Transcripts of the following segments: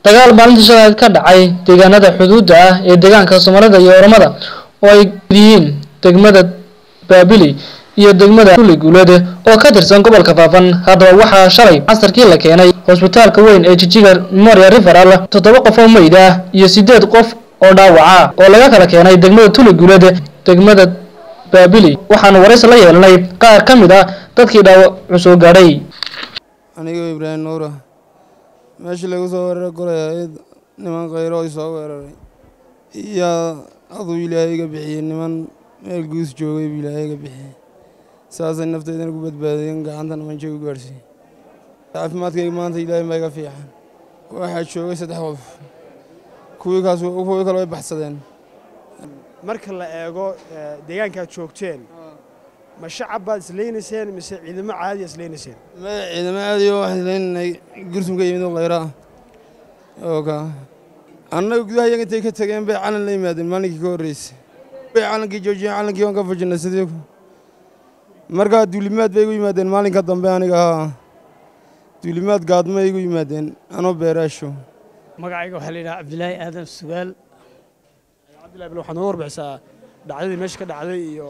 dagaal maalintii shalaad ka dhacay deegaanada xuduudda ah ee deegaanka soomaalida iyo oromada oo ay yihiin degmada baabili iyo degmada kuli guuleed oo ka tirsan gobolka faafan haddaba waxaa shalay casarkii la keenay hosbitaalka weyn ee jijiga memorial referal toddoba qof oo meyd ah iyo sideed qof oo dhaawaca oo laga kala keenay degmada tuli guuleed degmada baabili waxaanu waraysi la yeelanay qaar ka mid ah dadkii dhaawacu soo gaadhay anigoo ibraahim nuura meeshii lagu soo weeraray golay ahayd niman khayro ay soo weeraray iyo aduu ilaahay iga bixiyey niman meel guus joogay buu ilaahay iga bixiyey saasay nafteydana ku badbaadiyeen gacantana manjay u gaadhsiiyey caafimaadkayga maanta ilaahay baa iga fiican waxaa joogay saddex qof kuwii kaas kuwii kale way baxsadeen marka la eego deegaankaad joogteen ma shacab baad islaynayseen mise ciidamo caadiya islaynayseen ma ciidamo aadiyo waxaan leynanay gursum ka yimid oo khayra ah oo ka annaga gudaha iyaga intay ka tageen bay calan la yimaadeen maalinkii ka horreysay bay calankii joojiyeen calankii waan ka fujinay sidii markaa duulimaad bay igu yimaadeen maalinka dambe aniga ahaa duulimaad gaadmay igu yimaadeen anoo beeraasho magacayga waxaa la yidhaha cabdilaahi aadan sugaal cabdillahi bal waxaad noo warbixisaa dhacdadii meesha ka dhacday iyo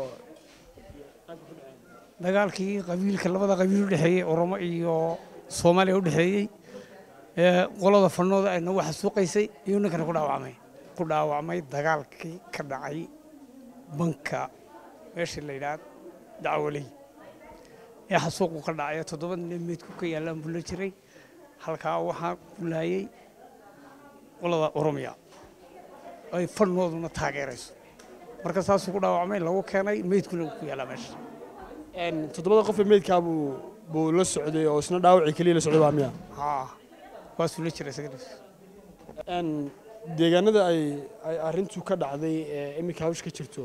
dagaalkii qabiilka labada qabiil u dhexeeyey oromo iyo soomaaliya u dhexeeyey ee qolada fanooda ay nagu xasuuqaysay iyo ninkana ku dhaawacmay ku dhaawacmay dagaalkii ka dhacay banka meeshii la yidhaha dacwaley ee xasuuqu ka dhacay toddoba nin meydku ka yaallaan buu la jiray halkaa waxaa ku laayey qolada oromiya ay fanooduna taageerayso marka saasuu ku dhaawacmay lagu keenay meydkuna ku yaallaa meesha toddobada qof ee meydkaa buu buu la socday oo isna dhaawacii keliya la socday waa miya haa waasuu la jiray isaga dhis deegaanada ay ay arrintu ka dhacday ee iminka hawsha ka jirto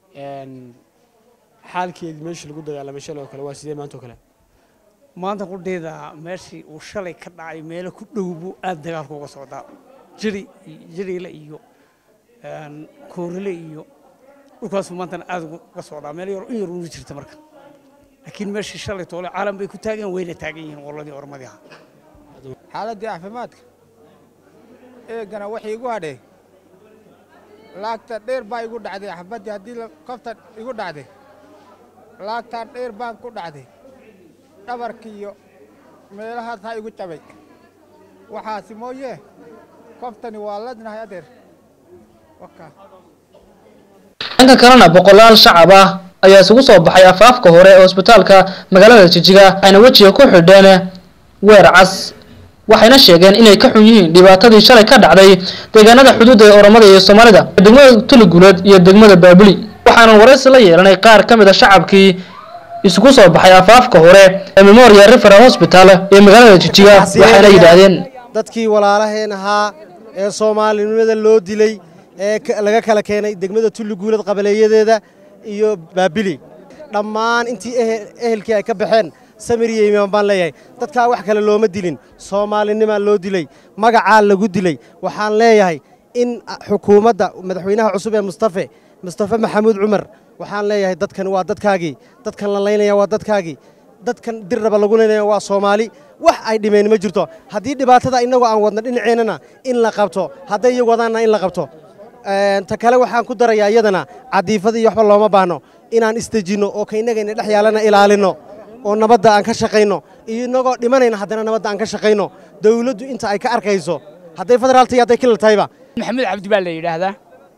xaalkeedii meeshii lagu dagaalamay shalay oo kale waa sidee maanta oo kale maanta qudheeda meeshii uu shalay ka dhacay meelo ku dhow buu aad dagaalku uga socdaa jiri jiriile iyo koorile iyo dhulkaasuu maantana aad uga socdaa meel yar in yar una jirta marka laakiin meeshii shalay toole caalam bay ku taageen wayna taagan yihiin qoladii ormadii ahaa xaaladdii caafimaadka eegana waxay igu hadhee laagta dheer baa igu dhacday xabaddii haddii kofta igu dhacday laagtaa dheer baan ku dhacday dhabarkiiyo meelahaas ha igu jabay waxaasi mooyee koftani waa ladnahay adeer wakaa dhanka kalena boqolaal shacab ah ayaa isugu soo baxay afaafka hore ee hosbitaalka magaalada jijiga waxayna wejiga ku xidheen weer cas waxayna sheegeen inay ka xun yihiin dhibaatadii shalay ka dhacday deegaanada xuduudda ee oromada iyo soomaalida degmada tuliguuleed iyo degmada baabuli waxaana waraysi la yeelanay qaar ka mid a shacabkii isugu soo baxay afaafka hore ee memorial referal hospital ee magaalada jijiga waxayna yidhaahdeen dadkii walaalaheen ahaa ee soomaalinimada loo dilay ee laga kala keenay degmada tulliguulad qabaleeyadeeda iyo baabili dhammaan intii ehelkii ay ka baxeen samir iyo imaan baan leeyahay dadkaa wax kale looma dilin soomaalinimaa loo dilay magacaa lagu dilay waxaan leeyahay in xukuumadda madaxweynaha cusub ee mustafe mustafe maxamuud cumar waxaan leeyahay dadkan waa dadkaagii dadkan la laynaya waa dadkaagii dadkan dirraba lagu laynaya waa soomaali wax ay dhimeen ma jirto haddii dhibaatada innagoo aan wadna dhinaceennana in la qabto hadday iyagu wadaanna in la qabto ta kale waxaan ku darayaa iyadana cadiifada iyo waxba looma baahno inaan isdejinno oo ka innagayna dhex yaalana ilaalinno oo nabadda aan ka shaqayno iyo innagoo dhimanayna haddana nabadda aan ka shaqayno dawladdu inta ay ka arkayso hadday federaalta iyo hadday kilal tahayba maxamed cabdi baa la yidhaahdaa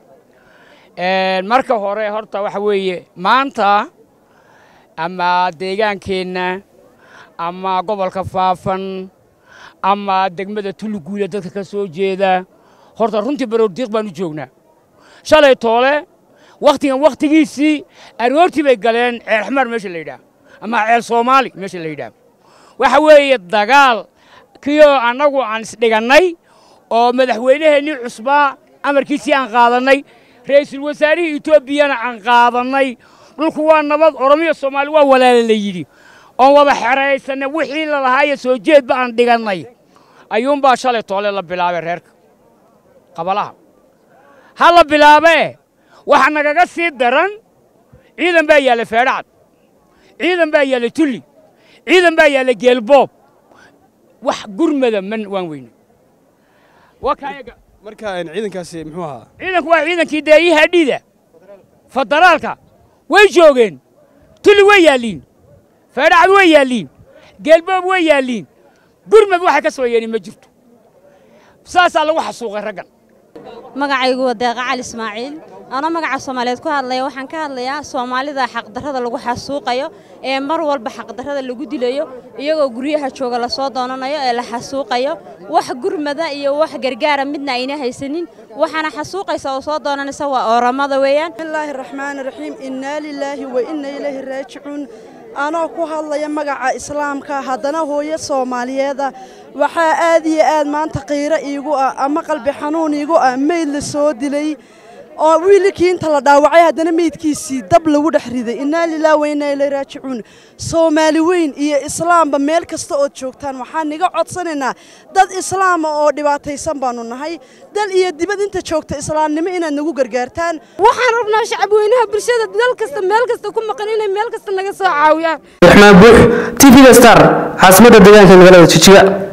marka hore horta waxa weeye maanta ama deegaankeenna ama gobolka faafan ama degmada tuliguula dadka ka soo jeeda horta runtii baroordiiq baan u joognaa shalay toole wakhtigan wakhtigiisii aroortii bay galeen ceel xamaar meesha la yidhaah ama ceel soomaali meesha la yidhaah waxa weeye dagaal kiyoo annagu aan isdhigannay oo madaxweynaheennii cusbaa amarkiisii aan qaadannay ra'iisul wasaarihii etoobiyana aan qaadannay dhulku waa nabad oromiya soomaali waa walaala la yidhi oon wada xeraysanay wixii la lahaayo soo jeedba aan dhigannay ayuunbaa shalay toole la bilaabay reerka qabalaha ha la bilaabee waxa nagaga sii daran ciidan baa yaalla feedhacad ciidan baa yaalla tulli ciidan baa yaalla geelboob wax gurmada man waan weyne waa kaayaga marka een, ciidankaasi muxuu ahaa ciidanku waa ciidankii deeyaha dhiida federaalka way joogeen tuli way yaalliin feedhacad way yaalliin geelboob way yaalliin gurmad waxay ka soo yeedhin ma jirto saasaa lagu xasuuqay raggan magacaygu waa deeqa cali ismaaciil anoo magaca soomaaliyeed ku hadlaya waxaan ka hadlayaa soomaalida xaqdarrada lagu xasuuqayo ee mar walba xaqdarrada lagu dilayo iyagoo guryaha jooga lasoo doonanayo ee la xasuuqayo wax gurmada iyo wax gargaara midna ayna haysanin waxaana xasuuqaysa oo soo doonanaysa waa ooramada weeyaan bismillaahi raxmaani raxiim innaa lilaahi wa inna ilayhi raajicuun anoo ku hadlaya magaca islaamka haddana hooyo soomaaliyeeda waxaa aad iyo aad maanta qiiro iigu ah ama qalbi xanuun iigu ah meyd la soo dilay oo wiilkii inta la dhaawacay haddana meydkiisii dab lagu dhex riday innaa lilaahi wa innaa ilayhi raajicuun soomaali weyn iyo islaamba meel kasta ood joogtaan waxaan niga codsanaynaa dad islaama oo dhibaataysan baanu nahay dal iyo dibad inta joogta islaamnimo inaad nagu gargaartaan waxaan rabnaa shacabweynaha bulshada dal kasta meel kasta ku maqan inay meel kasta naga soo caawiyaan raxmaan buux tv-ga star caasimadda deegaanka magaalada jijiga